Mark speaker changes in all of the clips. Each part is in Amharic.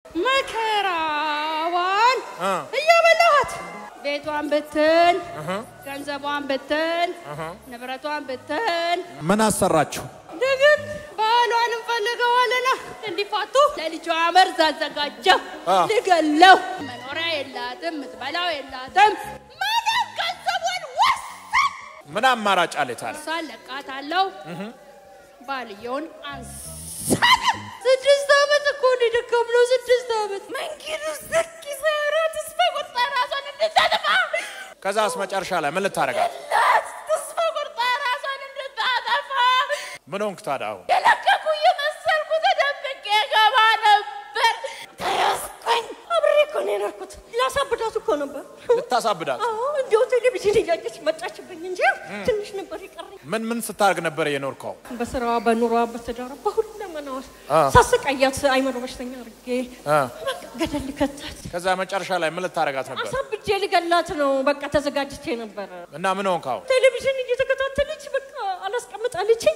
Speaker 1: መከራዋን
Speaker 2: እ
Speaker 1: እያበላኋት ቤቷን ብትን ገንዘቧን ብትን ንብረቷን ብትን
Speaker 2: ምን አሰራችሁ?
Speaker 1: ደግን ባሏን እንፈልገዋለና እንዲፋቱ ለልጇ መርዝ አዘጋጀው
Speaker 2: አ።
Speaker 1: ልገለው። መኖሪያ የላትም፣ ምትበላው የላትም። ምንም ገንዘቧን ወሰን
Speaker 2: ምን አማራጭ አለ ታዲያ?
Speaker 1: እሷን ለቃታለው። ባልየውን አንሳለም። ስድስት ዓመት እኮ ነው የደከምነው። ስድስት ዓመት መንገዱ ዘኪ ሰራ ተስፋ ቆርጣ ራሷን እንድታጠፋ
Speaker 2: ከዛስ መጨረሻ ላይ ምን ልታረጋት?
Speaker 1: ላት ተስፋ ቆርጣ ራሷን እንድታጠፋ
Speaker 2: ምን ሆንክ ታዲያ? አሁን
Speaker 1: የለቀቁ እየመሰልኩ ተደብቄ ገባ ነበር። ተያዝኩኝ። አብሬ እኮ ነው የኖርኩት። ላሳብዳት እኮ ነበር።
Speaker 2: ልታሳብዳት?
Speaker 1: አዎ እንዲያው ቴሌቪዥን እያየች መጣችብኝ እንጂ ትንሽ ነበር የቀረኝ።
Speaker 2: ምን ምን ስታደርግ ነበር የኖርከው?
Speaker 1: በስራዋ በኑሯ በትዳሯ በሁለመናዋ
Speaker 2: አ።
Speaker 1: ሳሰቃያት አይምሮ በሽተኛ አድርጌ
Speaker 2: አ።
Speaker 1: በቃ ገደል ልከታት
Speaker 2: ከዛ መጨረሻ ላይ ምን ልታረጋት ነበር?
Speaker 1: አሳብጄ ልገላት ነው። በቃ ተዘጋጅቼ ነበረ።
Speaker 2: እና ምን ሆንክ አሁን?
Speaker 1: ቴሌቪዥን እየተከታተለች በቃ አላስቀምጣለችኝ።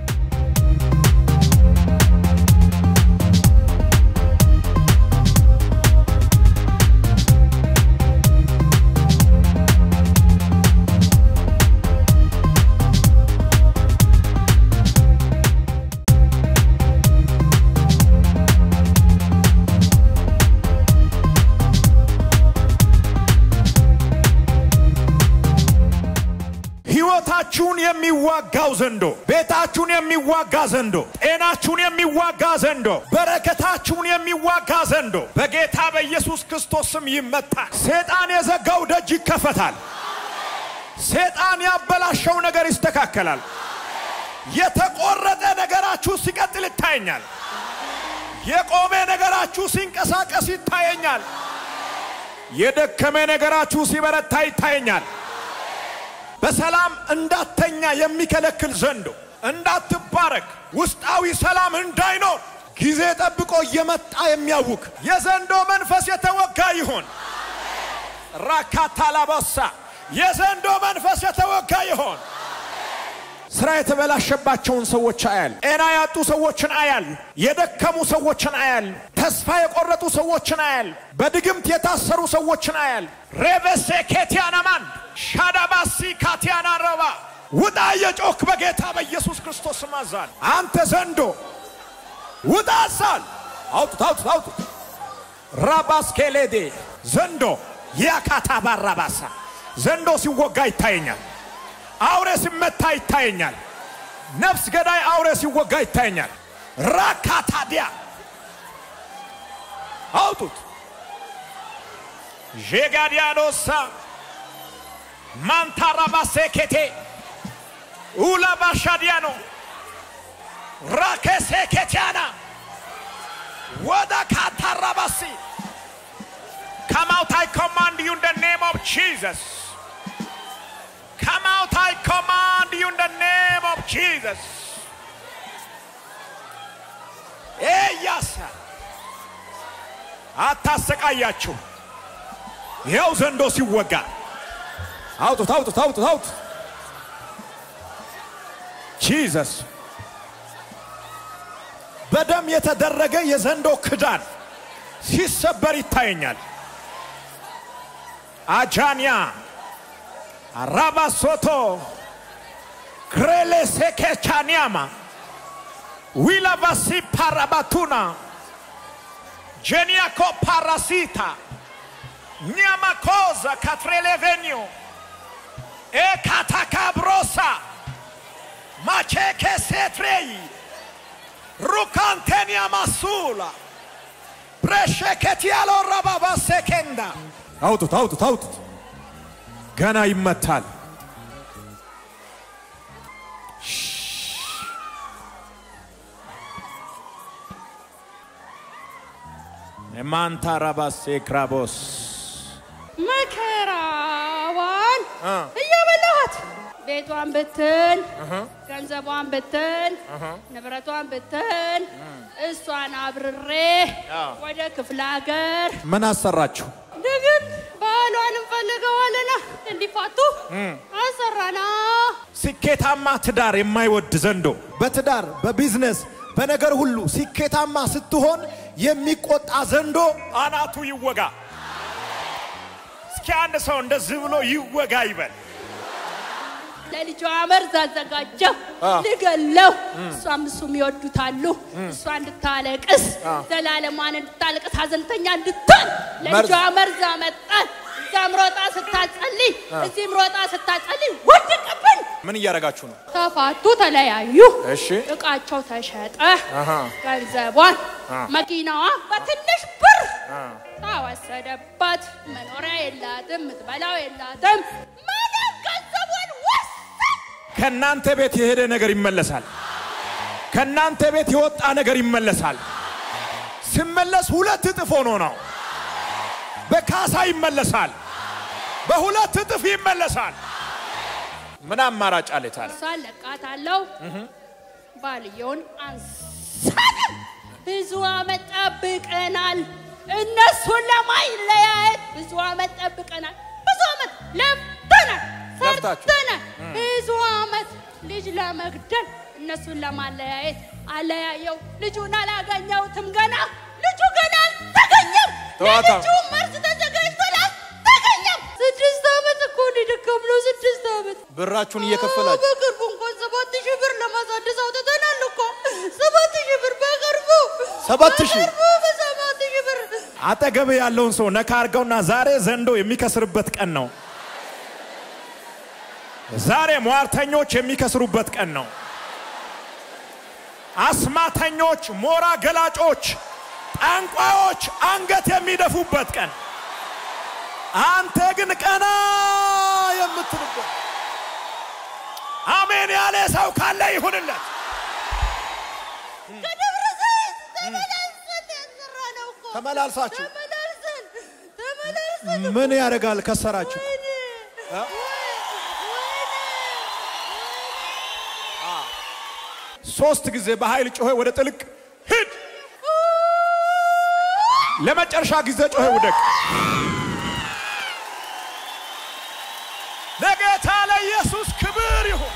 Speaker 2: ህይወታችሁን የሚዋጋው ዘንዶ፣ ቤታችሁን የሚዋጋ ዘንዶ፣ ጤናችሁን የሚዋጋ ዘንዶ፣ በረከታችሁን የሚዋጋ ዘንዶ በጌታ በኢየሱስ ክርስቶስ ስም ይመታል። ሴጣን የዘጋው ደጅ ይከፈታል። ሴጣን ያበላሸው ነገር ይስተካከላል። የተቆረጠ ነገራችሁ ሲቀጥል ይታየኛል። የቆመ ነገራችሁ ሲንቀሳቀስ ይታየኛል። የደከመ ነገራችሁ ሲበረታ ይታየኛል። በሰላም እንዳተኛ የሚከለክል ዘንዶ እንዳትባረክ ውስጣዊ ሰላም እንዳይኖር ጊዜ ጠብቆ እየመጣ የሚያውክ የዘንዶ መንፈስ የተወጋ ይሆን። ራካታላባሳ የዘንዶ መንፈስ የተወጋ ይሆን። ስራ የተበላሸባቸውን ሰዎች አያል። ጤና ያጡ ሰዎችን አያል። የደከሙ ሰዎችን አያል። ተስፋ የቆረጡ ሰዎችን አያል። በድግምት የታሰሩ ሰዎችን አያል። ሬቨሴ ኬቲያናማን ሻዳባሲ ካቲያና ረባ ውጣ የጮክ በጌታ በኢየሱስ ክርስቶስ ስም አዛል። አንተ ዘንዶ ውጣ አዛል። አውጡት አውጡት አውጡት። ራባስኬሌዴ ዘንዶ ያካታ ባራባሳ ዘንዶ ሲወጋ ይታየኛል። አውሬ ሲመታ ይታየኛል። ነፍስ ገዳይ አውሬ ሲወጋ ይታየኛል። ራካታዲያ አውጡት። ዤጋዲያኖሳ ማንታራባሴኬቴ ኡላባሻዲያኖ ራኬሴኬቲያና ወደ ካታራባሲ Come out, I command you in the name of Jesus. Come out, I command you in the name of Jesus. ኤያሳ አታሰቃያችሁ። ይኸው ዘንዶ ሲወጋ አውጡት፣ አውጡት፣ አውጡት፣ አውጡት። ጂዘስ በደም የተደረገ የዘንዶ ክዳን ሲሰበር ይታየኛል። አጃንያ አራባሶቶ ክሬሌ ሴኬቻኒያማ ዊላቫሲ ፓራባቱና ጄኒያኮ ፓራሲታ ኒያማኮዛ ካትሬሌቬኒዮ ኤካታካብሮሳ ማቼኬ ሴትሬይ ሩካንቴኒያ ማሱላ ብሬሼኬቲያሎ ረባባ ሴኬንዳ አውጡት አውጡት አውጡት። ገና ይመታል። ማንታ ረባሴ ክራቦስ
Speaker 1: መከራዋን
Speaker 2: እ
Speaker 1: እያበላኋት ቤቷን ብትን ገንዘቧን ብትን ንብረቷን ብትን እሷን አብርሬ
Speaker 2: አዎ።
Speaker 1: ወደ ክፍለ ሀገር
Speaker 2: ምን አሰራችሁ?
Speaker 1: ደግን ባሏን እንፈልገዋለና እንዲፋቱ አሰራና
Speaker 2: ስኬታማ ትዳር የማይወድ ዘንዶ በትዳር በቢዝነስ በነገር ሁሉ ስኬታማ ስትሆን የሚቆጣ ዘንዶ አናቱ ይወጋ። እስኪ አንድ ሰው እንደዚህ ብሎ ይወጋ ይበል።
Speaker 1: ለልጇ መርዝ አዘጋጀው
Speaker 2: አ።
Speaker 1: ልገለው። እሷም እሱም ይወዱታሉ። እሷ እንድታለቅስ
Speaker 2: አ።
Speaker 1: ዘላለሟን እንድታለቅስ ሀዘንተኛ እንድትሆን ለልጇ
Speaker 2: መርዝ-
Speaker 1: መርዝ አመጣን። እዛም ሮጣ ስታጸልይ፣ እዚህም ሮጣ ስታጸልይ ወደቅብን።
Speaker 2: ምን እያደረጋችሁ ነው?
Speaker 1: ተፋቱ፣ ተለያዩ።
Speaker 2: እሺ
Speaker 1: እቃቸው ተሸጠ።
Speaker 2: አሃ።
Speaker 1: ገንዘቧን፣
Speaker 2: አ።
Speaker 1: መኪናዋ በትንሽ ብር
Speaker 2: አ።
Speaker 1: ተወሰደባት። መኖሪያ የላትም፣ ምትበላው የላትም። ምንም ገንዘቧን ወሰድ
Speaker 2: ከእናንተ ቤት የሄደ ነገር ይመለሳል። ከእናንተ ቤት የወጣ ነገር ይመለሳል። ሲመለስ ሁለት እጥፍ ሆኖ ነው። በካሳ ይመለሳል። በሁለት እጥፍ ይመለሳል። ምን አማራጭ አለ ታዲያ?
Speaker 1: እሷን ለቃታለሁ። ባልየውን አንሳንም። ብዙ አመት ጠብቀናል። እነሱን ለማይለያየት ብዙ አመት ጠብቀናል። ብዙ አመት ለፍተናል፣
Speaker 2: ለፍታችሁ።
Speaker 1: ሰርተናል። ብዙ አመት ልጅ ለመግደል እነሱን ለማለያየት አለያየው። ልጁን አላገኘሁትም ገና ልጁ ገና አልተገኘም።
Speaker 2: ተዋታ።
Speaker 1: ለልጁ መርዝ ተዘጋጅቷል፣ አልተገኘም። ስድስት አመት እኮ ነው የደከምነው። ስድስት አመት
Speaker 2: ብራችሁን እየከፈላችሁ
Speaker 1: በቅርቡ እንኳን ሰባት ሺህ ብር ለማሳደስ አውጥተናል እኮ ሰባት ሺህ ብር በቅርቡ
Speaker 2: ሰባት ሺህ?
Speaker 1: በቅርቡ በሰባት ሺህ ብር
Speaker 2: አጠገብ ያለውን ሰው ነካ አድርገውና ዛሬ ዘንዶ የሚከስርበት ቀን ነው። ዛሬ ሟርተኞች የሚከስሩበት ቀን ነው። አስማተኞች፣ ሞራ ገላጮች፣ ጠንቋዮች አንገት የሚደፉበት ቀን፣ አንተ ግን ቀና የምትልበት አሜን ያለ ሰው ካለ ይሁንለት።
Speaker 1: ከደብረ ዘይት ተመላልሰን ያሰራነው እኮ
Speaker 2: ተመላልሳችሁ
Speaker 1: ተመላልሰን ተመላልሰን
Speaker 2: ምን ያደርጋል? ከሰራችሁ
Speaker 1: ወይኔ
Speaker 2: እ? ሶስት ጊዜ በኃይል ጮኸ ወደ ጥልቅ ሂድ። ለመጨረሻ ጊዜ ጮኸ ውደቅ። ለጌታ ለኢየሱስ ክብር ይሁን።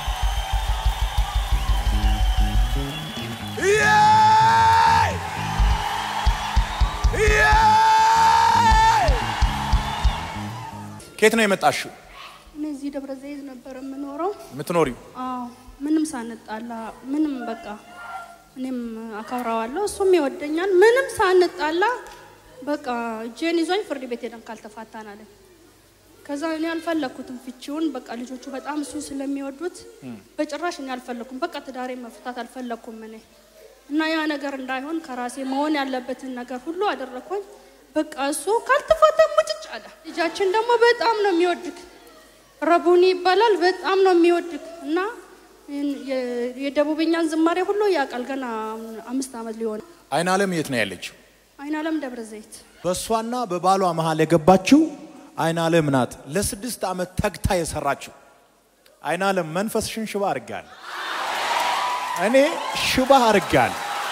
Speaker 2: ኢየይ! ኢየይ! ከየት ነው የመጣሽው
Speaker 1: እኔ እዚህ ደብረ ዘይት ነበር የምኖረው።
Speaker 2: የምትኖሪው?
Speaker 1: አዎ ምንም ሳንጣላ ምንም በቃ እኔም አከብረዋለሁ እሱም ይወደኛል። ምንም ሳንጣላ በቃ እጄን ይዞኝ ፍርድ ቤት ሄደን ካልተፋታን አለኝ። ከዛ እኔ አልፈለግኩትም ፍቺውን። በቃ ልጆቹ በጣም እሱን ስለሚወዱት በጭራሽ እኔ አልፈለግኩም። በቃ ትዳሬ መፍታት አልፈለግኩም እኔ እና ያ ነገር እንዳይሆን ከራሴ መሆን ያለበትን ነገር ሁሉ አደረግኩኝ። በቃ እሱ ካልተፋታ ሙጭጭ አለ። ልጃችን ደግሞ በጣም ነው የሚወድክ ረቡኒ ይባላል። በጣም ነው የሚወድክ እና የ- የደቡብኛን ዝማሬ ሁሉ ያውቃል። ገና አምስት ዓመት ሊሆን
Speaker 2: አይን ዓለም የት ነው ያለችው?
Speaker 1: አይን ዓለም ደብረ ዘይት
Speaker 2: በእሷና በባሏ መሃል የገባችው አይን ዓለም ናት። ለስድስት ዓመት ተግታ የሰራችው አይን ዓለም መንፈስሽን ሽባ አድርጋል። እኔ ሽባ አድርጋል።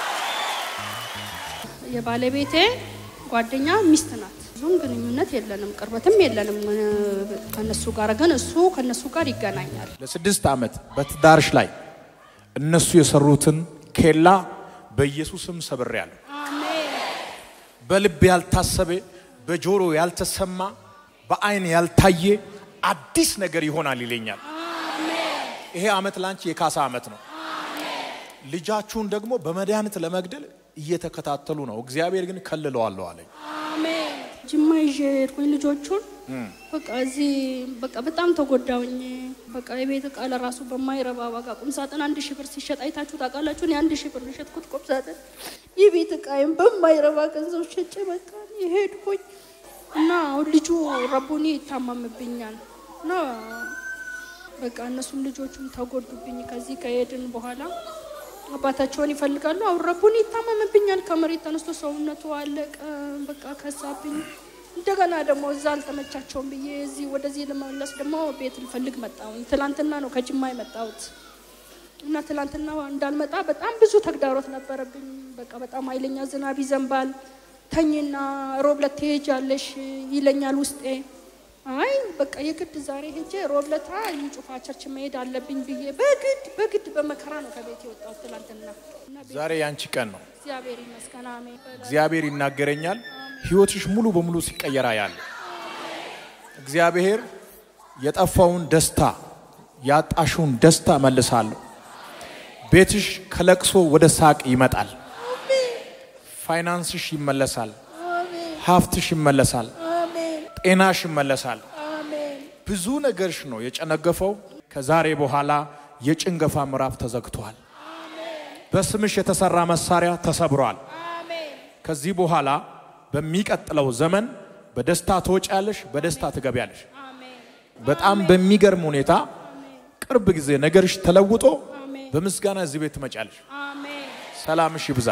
Speaker 1: የባለቤቴ ጓደኛ ሚስት ናት። ብዙም ግንኙነት የለንም፣ ቅርበትም የለንም እ፣ ከነሱ ጋር ግን እሱ ከነሱ ጋር ይገናኛል።
Speaker 2: ለስድስት ዓመት በትዳርሽ ላይ እነሱ የሰሩትን ኬላ በኢየሱስም ሰብሬያለሁ።
Speaker 1: አሜን
Speaker 2: በልብ ያልታሰበ በጆሮ ያልተሰማ በአይን ያልታየ አዲስ ነገር ይሆናል ይለኛል። ይሄ ዓመት ላንቺ የካሳ ዓመት ነው። ልጃችሁን ደግሞ በመድኃኒት ለመግደል እየተከታተሉ ነው። እግዚአብሔር ግን ከልለዋለሁ አለኝ።
Speaker 1: አሜን። ጅማ ይዤ ሄድኩኝ ልጆቹን። በቃ እዚህ በቃ በጣም ተጎዳውኝ። በቃ የቤት እቃ ለራሱ በማይረባ ዋጋ ቁም ሳጥን አንድ ሺህ ብር ሲሸጥ አይታችሁ ታውቃላችሁ? እኔ አንድ ሺህ ብር የሸጥኩት ቁም ሳጥን የቤት እቃይም በማይረባ ገንዘብ ሸጬ በቃ ሄድኩኝ እና አሁን ልጁ ረቡኒ ይታመምብኛል እና በቃ እነሱም ልጆቹም ተጎዱብኝ። ከዚህ ከሄድን በኋላ አባታቸውን ይፈልጋሉ። አሁን ረቡኒ ይታመምብኛል። ከመሬት ተነስቶ ሰውነቱ አለቀ። በቃ ከሳብኝ። እንደገና ደግሞ እዛ አልተመቻቸውም ብዬ እዚህ ወደዚህ ለመመለስ ደግሞ ቤት ልፈልግ መጣሁኝ። ትላንትና ነው ከጅማ የመጣሁት እና ትላንትና እንዳልመጣ በጣም ብዙ ተግዳሮት ነበረብኝ። በቃ በጣም ኃይለኛ ዝናብ ይዘንባል። ተኝና ሮብ ዕለት ትሄጃለሽ ይለኛል ውስጤ። አይ በቃ የግድ ዛሬ ሄጄ ሮብለታ ጩፋ ቸርች መሄድ አለብኝ ብዬ በግድ በግድ በመከራ ነው ከቤት የወጣሁት ትላንትና እና ቤት-
Speaker 2: ዛሬ ያንቺ ቀን ነው።
Speaker 1: እግዚአብሔር ይመስገን አሜን።
Speaker 2: እግዚአብሔር ይናገረኛል። ህይወትሽ ሙሉ በሙሉ ሲቀየራ ያለ እግዚአብሔር የጠፋውን ደስታ ያጣሽውን ደስታ መልሳለሁ። ቤትሽ ከለቅሶ ወደ ሳቅ ይመጣል። ፋይናንስሽ ይመለሳል። ሀብትሽ ይመለሳል። ጤናሽ ይመለሳል። ብዙ ነገርሽ ነው የጨነገፈው። ከዛሬ በኋላ የጭንገፋ ምዕራፍ ተዘግቷል። በስምሽ የተሰራ መሳሪያ ተሰብሯል። ከዚህ በኋላ በሚቀጥለው ዘመን በደስታ ትወጫለሽ፣ በደስታ ትገቢያለሽ። በጣም በሚገርም ሁኔታ ቅርብ ጊዜ ነገርሽ ተለውጦ በምስጋና እዚህ ቤት ትመጫለሽ።
Speaker 1: አሜን
Speaker 2: ሰላምሽ ይብዛ።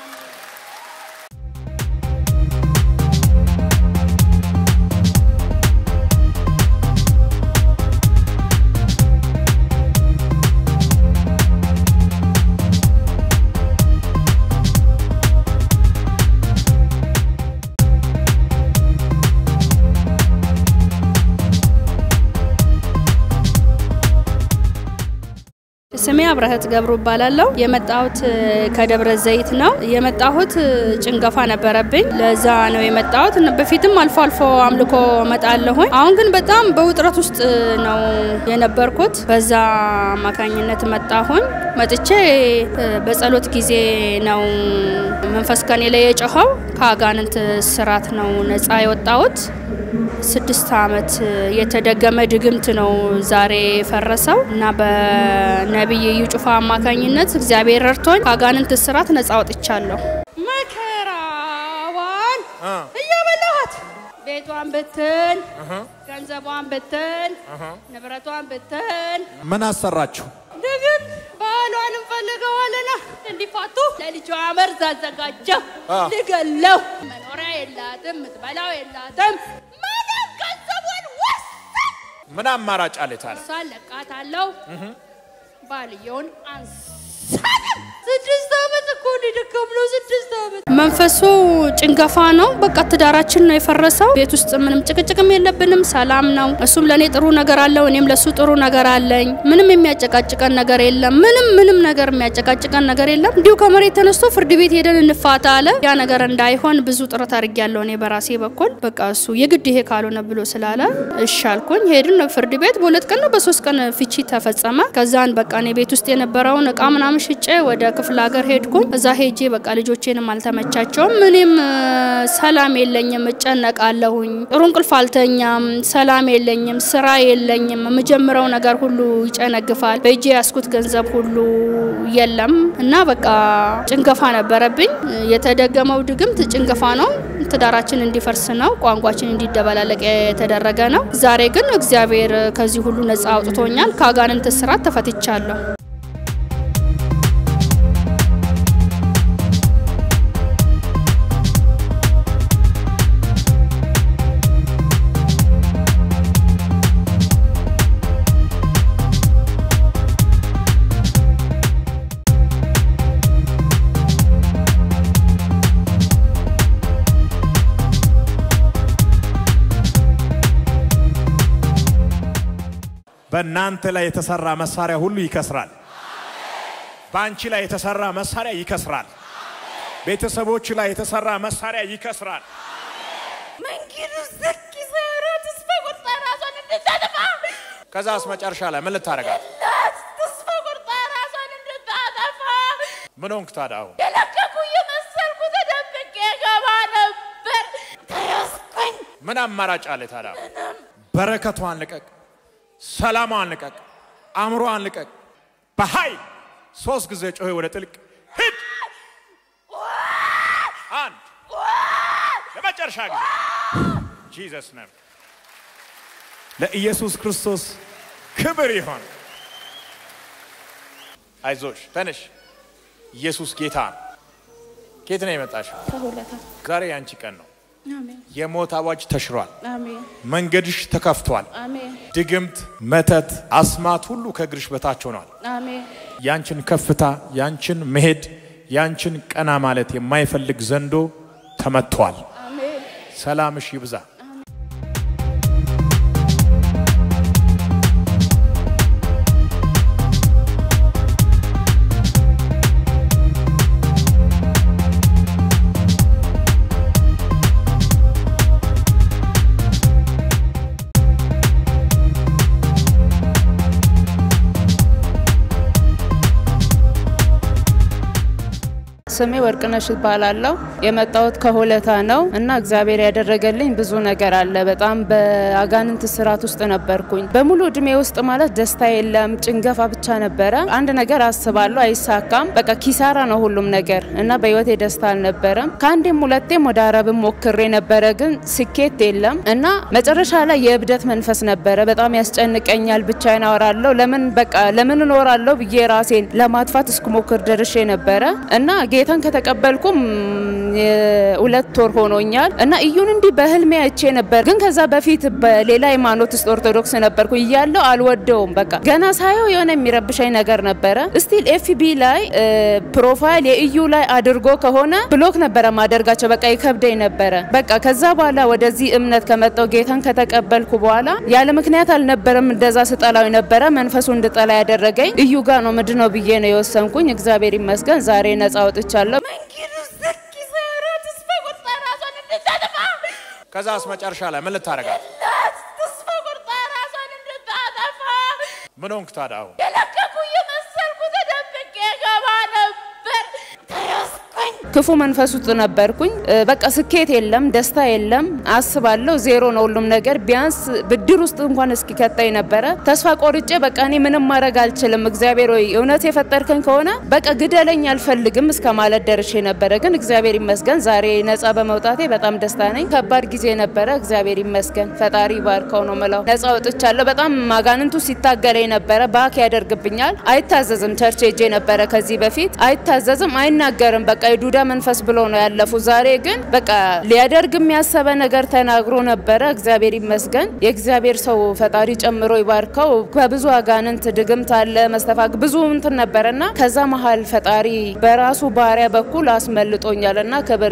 Speaker 1: ስሜ አብረህት ገብሩ እባላለሁ። የመጣሁት እ፣ ከደብረ ዘይት ነው። የመጣሁት እ፣ ጭንገፋ ነበረብኝ። ለዛ ነው የመጣሁት። እነ- በፊትም አልፎ አልፎ አምልኮ እመጣለሁኝ። አሁን ግን በጣም በውጥረት ውስጥ ነው የነበርኩት። በዛ አማካኝነት መጣሁኝ። መጥቼ እ፣ በጸሎት ጊዜ ነው መንፈስ ከኔ ላይ የጮኸው። ከአጋንንት ስራት ነው ነፃ የወጣሁት። ስድስት ዓመት የተደገመ ድግምት ነው ዛሬ የፈረሰው እና በነቢይ እዩ ጩፋ አማካኝነት እግዚአብሔር ረድቶኝ ከአጋንንት እስራት ነጻ ወጥቻለሁ። መከራዋን እያበላኋት ቤቷን ብትን፣ ገንዘቧን ብትን፣ ንብረቷን ብትን
Speaker 2: ምን አሰራችሁ?
Speaker 1: ድግም ባሏን እንፈልገዋለና እንዲፋቱ ለልጇ መርዝ አዘጋጀው
Speaker 2: አ።
Speaker 1: ልገለው። መኖሪያ የላትም፣ ምትበላው የላትም። ምንም ገንዘቧን ወሰን
Speaker 2: ምን አማራጭ አለ ታዲያ?
Speaker 1: እሷን ለቃታለሁ። ባልየውን አንሳለም። ስድስት ዓመት እኮ ነው የደከምነው። ስድስት ዓመት መንፈሱ ጭንገፋ ነው። በቃ ትዳራችን ነው የፈረሰው። ቤት ውስጥ ምንም ጭቅጭቅም የለብንም፣ ሰላም ነው። እሱም ለእኔ ጥሩ ነገር አለው፣ እኔም ለእሱ ጥሩ ነገር አለኝ። ምንም የሚያጨቃጭቀን ነገር የለም። ምንም ምንም ነገር የሚያጨቃጭቀን ነገር የለም። እንዲሁ ከመሬት ተነስቶ ፍርድ ቤት ሄደን እንፋታ አለ። ያ ነገር እንዳይሆን ብዙ ጥረት አድርጌያለሁ እኔ በራሴ በኩል። በቃ እሱ የግድ ይሄ ካልሆነ ብሎ ስላለ እሺ አልኩኝ። ሄድን ፍርድ ቤት። በሁለት ቀን ነው በሶስት ቀን ፍቺ ተፈጸመ። ከዛን በቃ እኔ ቤት ውስጥ የነበረውን እቃ ምናምን ሽጬ ወደ ክፍለ ሀገር ሄድኩኝ። እዛ ሄጄ በቃ ልጆቼንም አልተመቻቸውም። እኔም እ፣ ሰላም የለኝም፣ እጨነቃለሁኝ። ጥሩ እንቅልፍ አልተኛም፣ ሰላም የለኝም፣ ስራ የለኝም። የምጀምረው ነገር ሁሉ ይጨነግፋል። በእጄ ያስኩት ገንዘብ ሁሉ የለም እና በቃ ጭንገፋ ነበረብኝ። የተደገመው ድግምት ጭንገፋ ነው። ትዳራችን እንዲፈርስ ነው። ቋንቋችን እንዲደበላለቅ የተደረገ ነው። ዛሬ ግን እግዚአብሔር ከዚህ ሁሉ ነፃ አውጥቶኛል። ከአጋንንት እስራት ተፈትቻለሁ።
Speaker 2: በእናንተ ላይ የተሰራ መሳሪያ ሁሉ ይከስራል። በአንቺ ላይ የተሰራ መሳሪያ ይከስራል። ቤተሰቦች ላይ የተሰራ መሳሪያ ይከስራል።
Speaker 1: መንገዱ ዘኪ ሰራ ተስፋ ቆርጣ ራሷን እንድታጠፋ
Speaker 2: ከዛስ መጨረሻ ላይ ምን ልታደርጋት?
Speaker 1: ተስፋ ቆርጣ ራሷን እንድታጠፋ
Speaker 2: ምን ሆንክ ታዲያ? አሁን
Speaker 1: የለቀቁ እየመሰልኩ ተደብቄ ገባ ነበር። ተያዝኩኝ።
Speaker 2: ምን አማራጭ አለ ታዲያ? በረከቷን ልቀቅ፣ ሰላሟን ልቀቅ፣ አእምሮዋን ልቀቅ። በኃይል ሶስት ጊዜ ጮሄ ወደ ጥልቅ ሂድ። አንድ ለመጨረሻ ጊዜ ጂዘስ ነም ለኢየሱስ ክርስቶስ ክብር ይሆን። አይዞሽ ተነሽ። ኢየሱስ ጌታ ነው። ኬት ነው የመጣሽው?
Speaker 1: ከሁለታ
Speaker 2: ዛሬ ያንቺ ቀን ነው።
Speaker 1: አሜን
Speaker 2: የሞት አዋጅ ተሽሯል።
Speaker 1: አሜን
Speaker 2: መንገድሽ ተከፍቷል።
Speaker 1: አሜን
Speaker 2: ድግምት፣ መተት፣ አስማት ሁሉ ከእግርሽ በታች ሆኗል።
Speaker 1: አሜን
Speaker 2: ያንቺን ከፍታ፣ ያንቺን መሄድ፣ ያንቺን ቀና ማለት የማይፈልግ ዘንዶ ተመቷል።
Speaker 1: አሜን
Speaker 2: ሰላምሽ ይብዛ።
Speaker 3: ስሜ ወርቅነሽ እባላለሁ። የመጣሁት ከሆለታ ነው እና እግዚአብሔር ያደረገልኝ ብዙ ነገር አለ። በጣም በአጋንንት ስርዓት ውስጥ ነበርኩኝ። በሙሉ እድሜ ውስጥ ማለት ደስታ የለም፣ ጭንገፋ ብቻ ነበረ። አንድ ነገር አስባለሁ፣ አይሳካም። በቃ ኪሳራ ነው ሁሉም ነገር እና በህይወቴ ደስታ አልነበረም። ከአንዴም ሁለቴም ወደ አረብም ሞክሬ ነበረ፣ ግን ስኬት የለም እና መጨረሻ ላይ የእብደት መንፈስ ነበረ። በጣም ያስጨንቀኛል፣ ብቻዬን አወራለሁ። ለምን በቃ ለምን እኖራለሁ ብዬ ራሴን ለማጥፋት እስክሞክር ደርሼ ነበረ እና ጌታን ከተቀበልኩም ሁለት ወር ሆኖኛል እና እዩን እንዲህ በህልሜ አይቼ ነበር። ግን ከዛ በፊት በሌላ ሃይማኖት ውስጥ ኦርቶዶክስ ነበርኩ እያለሁ አልወደውም። በቃ ገና ሳየው የሆነ የሚረብሻኝ ነገር ነበረ። ስቲል ኤፍቢ ላይ ፕሮፋይል የእዩ ላይ አድርጎ ከሆነ ብሎክ ነበረ ማደርጋቸው። በቃ ይከብደኝ ነበረ። በቃ ከዛ በኋላ ወደዚህ እምነት ከመጣው ጌታን ከተቀበልኩ በኋላ ያለ ምክንያት አልነበረም እንደዛ ስጠላው ነበረ። መንፈሱ እንድጠላ ያደረገኝ እዩ ጋር ነው ምንድነው ብዬ ነው የወሰንኩኝ። እግዚአብሔር ይመስገን ዛሬ ነጻ ወጥቻለሁ።
Speaker 2: ከዛስ መጨረሻ ላይ ምን ልታደርጋት?
Speaker 4: ተስፋ ቆርጣ ራሷን እንድታጠፋ
Speaker 2: ምን ሆንክ ታዲያ? አሁን
Speaker 4: የለቀቁ እየመሰልኩ ተደብቄ ገባ ነበር። ተያዝኩኝ።
Speaker 3: ክፉ መንፈስ ውስጥ ነበርኩኝ። በቃ ስኬት የለም፣ ደስታ የለም። አስባለሁ ዜሮ ነው ሁሉም ነገር። ቢያንስ ብድር ውስጥ እንኳን እስኪ ከታይ ነበረ። ተስፋ ቆርጬ በቃ እኔ ምንም ማድረግ አልችልም፣ እግዚአብሔር ወይ እውነት የፈጠርከኝ ከሆነ በቃ ግደለኝ፣ አልፈልግም እስከ ማለት ደርሼ ነበረ። ግን እግዚአብሔር ይመስገን ዛሬ ነጻ በመውጣቴ በጣም ደስታ ነኝ። ከባድ ጊዜ ነበረ፣ እግዚአብሔር ይመስገን። ፈጣሪ ባርከው ነው ምለው። ነጻ ወጥቻለሁ። በጣም ማጋንንቱ ሲታገለኝ ነበረ። ባክ ያደርግብኛል። አይታዘዝም። ቸርች ሄጄ ነበረ ከዚህ በፊት አይታዘዝም፣ አይናገርም። በቃ የዱዳ መንፈስ ብሎ ነው ያለፉ። ዛሬ ግን በቃ ሊያደርግ የሚያሰበ ነገር ተናግሮ ነበረ። እግዚአብሔር ይመስገን። የእግዚአብሔር ሰው ፈጣሪ ጨምሮ ይባርከው። ከብዙ አጋንንት ድግምት አለ መስተፋግ ብዙ እንትን ነበረና ከዛ መሀል ፈጣሪ በራሱ ባሪያ በኩል አስመልጦኛልና ክብር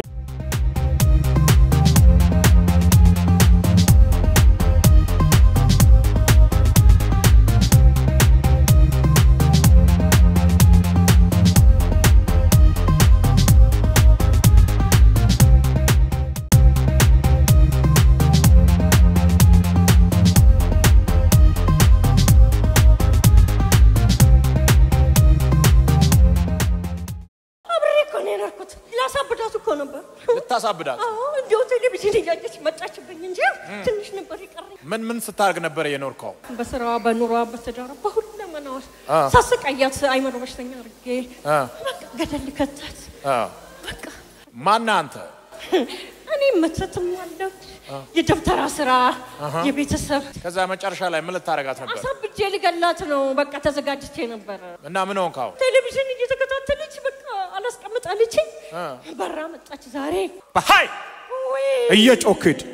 Speaker 4: አብሬ እኮ ነው የኖርኩት። ላሳብዳት እኮ ነበር።
Speaker 2: ልታሳብዳት?
Speaker 4: አዎ፣ እንዲሁ ቴሌቪዥን እያየች መጣችብኝ እንጂ ትንሽ ነበር የቀረኝ።
Speaker 2: ምን ምን ስታደርግ ነበር የኖርከው?
Speaker 4: በስራዋ፣ በኑሯ፣ በትዳሯ፣ በሁለመናዋ
Speaker 2: አ።
Speaker 4: ሳስቃያት አይምሮ በሽተኛ አድርጌ
Speaker 2: አ።
Speaker 4: በቃ ገደል ልከታት።
Speaker 2: አ።
Speaker 4: በቃ
Speaker 2: ማነህ አንተ?
Speaker 4: እኔ መተትም አለው የደብተራ ስራ የቤተሰብ
Speaker 2: ከዛ መጨረሻ ላይ ምን ልታደርጋት ነበር?
Speaker 4: አሳብጄ ልገላት ነው። በቃ ተዘጋጅቼ ነበረ።
Speaker 2: እና ምን ሆንክ አሁን?
Speaker 4: ቴሌቪዥን እየተከታተለች በቃ አላስቀምጣለችኝ።
Speaker 2: አ።
Speaker 4: በራ መጣች ዛሬ
Speaker 2: በሀይ
Speaker 4: ወይ
Speaker 2: እየጮክ ሂድ።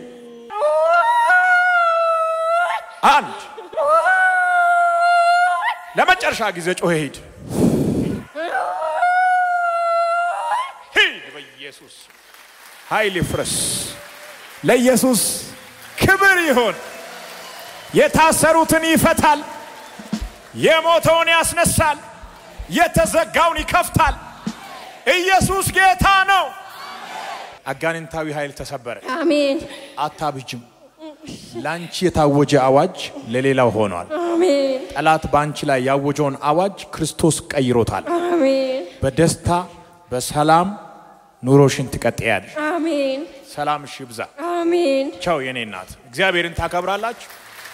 Speaker 2: አንድ ለመጨረሻ ጊዜ ጮኸ ሂድ። ሂድ በኢየሱስ ኃይል ይፍረስ። ለኢየሱስ ክብር ይሁን። የታሰሩትን ይፈታል፣ የሞተውን ያስነሳል፣ የተዘጋውን ይከፍታል። ኢየሱስ ጌታ ነው። አጋንንታዊ ኃይል ተሰበረ።
Speaker 4: አሜን
Speaker 2: አታብጅም። ለአንቺ የታወጀ አዋጅ ለሌላው ሆኗል።
Speaker 4: አሜን
Speaker 2: ጠላት በአንቺ ላይ ያወጀውን አዋጅ ክርስቶስ ቀይሮታል።
Speaker 4: አሜን
Speaker 2: በደስታ በሰላም ኑሮሽን ትቀጥያለሽ።
Speaker 4: አሜን
Speaker 2: ሰላምሽ ይብዛ።
Speaker 4: አሜን
Speaker 2: ቻው የኔ እናት። እግዚአብሔርን ታከብራላችሁ።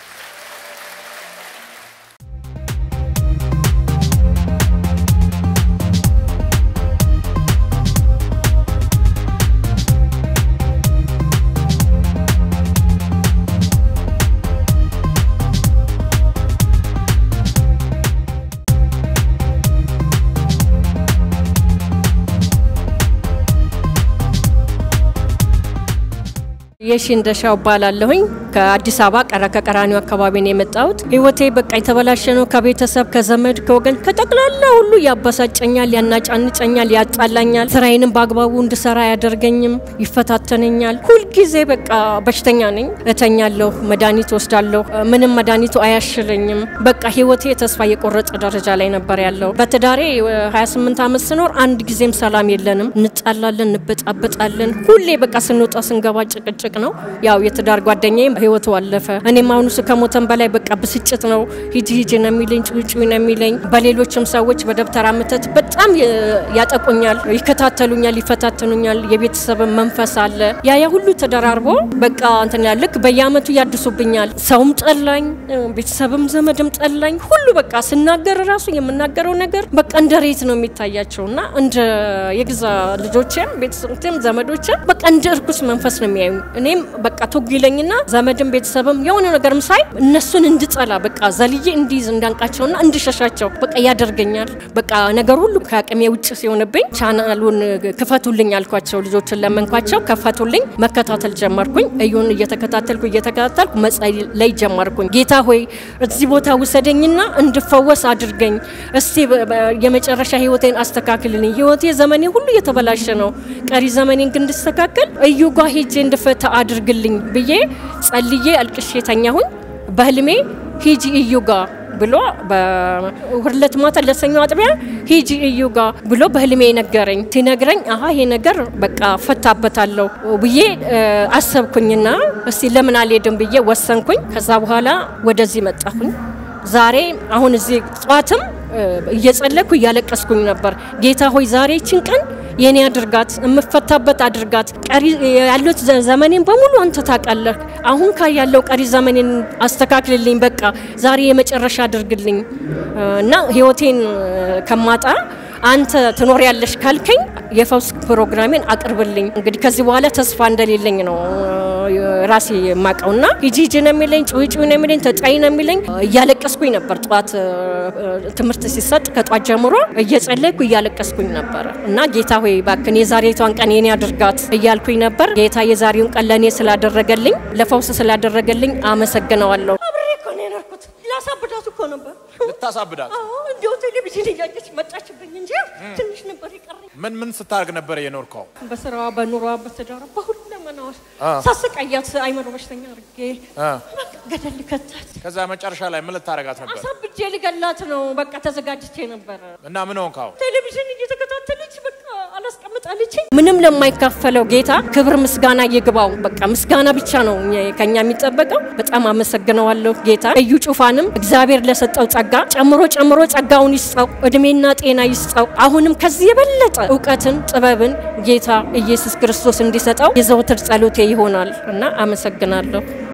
Speaker 4: የሺ እንደሻው እባላለሁኝ ከአዲስ አበባ ቀረ ከቀራኒው አካባቢ ነው የመጣሁት። ህይወቴ በቃ የተበላሸ ነው። ከቤተሰብ ከዘመድ ከወገን ከጠቅላላ ሁሉ ያበሳጨኛል፣ ያናጫንጨኛል፣ ያጣላኛል። ስራዬንም በአግባቡ እንድሰራ አያደርገኝም፣ ይፈታተነኛል። ሁልጊዜ በቃ በሽተኛ ነኝ። እተኛለሁ፣ መድኃኒት ወስዳለሁ፣ ምንም መድኃኒቱ አያሽለኝም። በቃ ህይወቴ ተስፋ የቆረጠ ደረጃ ላይ ነበር ያለው። በትዳሬ እ, 28 ዓመት ስኖር አንድ ጊዜም ሰላም የለንም። እንጣላለን፣ እንበጣበጣለን። ሁሌ በቃ ስንወጣ ስንገባ ጭቅጭቅ ትልቅ ነው። ያው የትዳር ጓደኛዬም ህይወቱ አለፈ። እኔም አሁኑ እሱ ከሞተን በላይ በቃ ብስጭት ነው። ሂጂ ሂጂ ነው የሚለኝ፣ ጩጩ ነው የሚለኝ። በሌሎችም ሰዎች በደብተራ ምተት በጣም ያጠቁኛል፣ ይከታተሉኛል፣ ይፈታተኑኛል። የቤተሰብ መንፈስ አለ። ያ ያ ሁሉ ተደራርቦ በቃ እንትን ያለ ልክ በየአመቱ ያድሱብኛል። ሰውም ጠላኝ፣ ቤተሰብም ዘመድም ጠላኝ። ሁሉ በቃ ስናገር ራሱ የምናገረው ነገር በቃ እንደ ሬት ነው የሚታያቸው እና እንደ የግዛ ልጆችም ቤተሰብም ዘመዶችም በቃ እንደ እርኩስ መንፈስ ነው የሚያዩ። እኔም በቃ ቶግ ይለኝና ዘመድም ቤተሰብም የሆነ ነገርም ሳይ እነሱን እንድጠላ በቃ ዘልዬ እንዲይዝ እንዳንቃቸውና እንድሸሻቸው በቃ ያደርገኛል። በቃ ነገር ሁሉ ከአቅሜ ውጭ ሲሆንብኝ ቻናሉን ክፈቱልኝ አልኳቸው። ልጆችን ለመንኳቸው፣ ከፈቱልኝ። መከታተል ጀመርኩኝ። እዩን እየተከታተልኩ እየተከታተልኩ መጸለይ ላይ ጀመርኩኝ። ጌታ ሆይ እዚህ ቦታ ውሰደኝና እንድፈወስ አድርገኝ። እስቲ የመጨረሻ ህይወቴን አስተካክልልኝ። ህይወቴ ዘመኔ ሁሉ የተበላሸ ነው። ቀሪ ዘመኔን ግን እንድስተካከል እዩ ጋ ሄጄ እንድፈታ አድርግልኝ ብዬ ጸልዬ አልቅሼ ተኛሁኝ። በህልሜ ሂጂ እዩ ጋ ብሎ በሁለት ማታ ለሰኞ አጥቢያ ሂጂ እዩ ጋ ብሎ በህልሜ ነገረኝ። ሲነግረኝ አሀ ይሄ ነገር በቃ ፈታበታለሁ ብዬ አሰብኩኝና እስቲ ለምን አልሄድም ብዬ ወሰንኩኝ። ከዛ በኋላ ወደዚህ መጣሁኝ። ዛሬ አሁን እዚህ ጠዋትም እየጸለኩ እያለቀስኩኝ ነበር። ጌታ ሆይ ዛሬ ይችን ቀን የኔ አድርጋት፣ የምፈታበት አድርጋት። ቀሪ ያሉት ዘመኔን በሙሉ አንተ ታውቃለህ። አሁን ካ ያለው ቀሪ ዘመኔን አስተካክልልኝ። በቃ ዛሬ የመጨረሻ አድርግልኝ እና ህይወቴን ከማጣ አንተ ትኖር ያለሽ ካልከኝ የፈውስ ፕሮግራሜን አቅርብልኝ። እንግዲህ ከዚህ በኋላ ተስፋ እንደሌለኝ ነው ራሴ የማውቀውና ሂጂ ሂጂ ነው የሚለኝ፣ ጩሂ ጩሂ ነው የሚለኝ፣ ተጫይ ነው የሚለኝ። እያለቀስኩኝ ነበር። ጠዋት ትምህርት ሲሰጥ ከጧት ጀምሮ እየጸለይኩ እያለቀስኩኝ ነበር እና ጌታ ሆይ እባክህን የዛሬቷን ቀን የኔ አድርጋት እያልኩኝ ነበር። ጌታ የዛሬውን ቀን ለእኔ ስላደረገልኝ ለፈውስ ስላደረገልኝ አመሰግነዋለሁ። አብሬ እኮ ነው የኖርኩት። ላሳብዳት እኮ ነበር
Speaker 2: ልታሳብዳት
Speaker 4: እንዲሁ ቴሌቪዥን እያየች መጣችብኝ እንጂ ትንሽ ነበር የቀረኝ።
Speaker 2: ምን ምን ስታደርግ ነበር የኖርከው?
Speaker 4: በስራዋ፣ በኑሯ፣ በትዳሯ በሁለመናዋ ሳስቃያት አይምሮ በሽተኛ አድርጌ ገደል ልከታት
Speaker 2: ከዛ መጨረሻ ላይ ምን ልታደርጋት ነበር?
Speaker 4: አሳብጄ ልገላት ነው። በቃ ተዘጋጅቼ ነበረ።
Speaker 2: እና ምን ሆንክ አሁን?
Speaker 4: ቴሌቪዥን እየተከታተለች በቃ አላስቀምጣለች። ምንም ለማይካፈለው ጌታ ክብር ምስጋና ይግባው። በቃ ምስጋና ብቻ ነው ከኛ የሚጠበቀው። በጣም አመሰግነዋለሁ ጌታ እዩ ጩፋንም እግዚአብሔር ለሰጠው ጸጋ ጨምሮ ጨምሮ ጸጋውን ይስጠው፣ እድሜና ጤና ይስጠው። አሁንም ከዚህ የበለጠ እውቀትን ጥበብን ጌታ ኢየሱስ ክርስቶስ እንዲሰጠው የዘወትር ጸሎቴ ይሆናል እና አመሰግናለሁ።